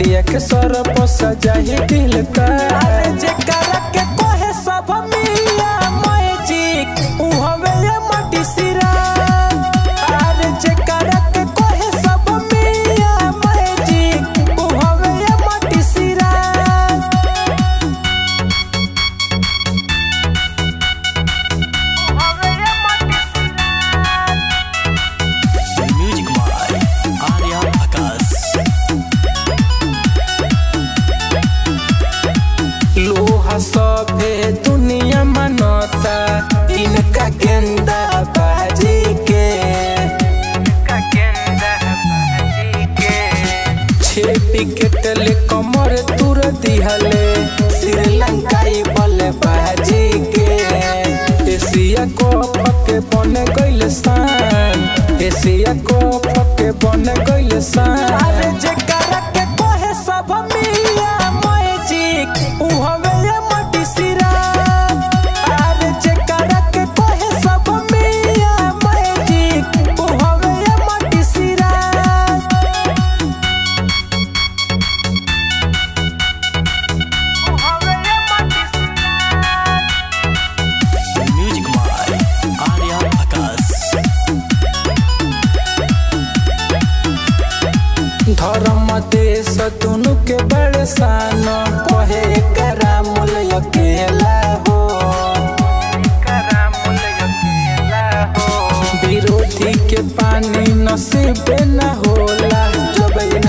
सजिया के सरप सजाही दिल का जेकरा के कोहे सब मिया मैजिक उ हवे ये मटी सिरा अरे जेकरा के कोहे सब मिया मैजिक उ हवे ये मटी सिरा Music by Arya Akas. लोहा सभे दुनिया मनता इनका गेंदा बाजी के छेपी के तेले कमर तुर दिहले श्रीलंकाई बल्ले बाजी के एशिया को पके बन गइल सान एशिया को पके बन गइल सान अरे जेकरा के कोहे सब मिया मैजिक उ हवे ये मटी सिरा अरे जेकरा के कोहे सब मिया मैजिक उ हवे ये मटी सिरा Music by Arya Akas. धर्म देश दुनु के बड़े सान कहे करा मूल अकेला हो विरोधी के पानी नसीब न होला जब इन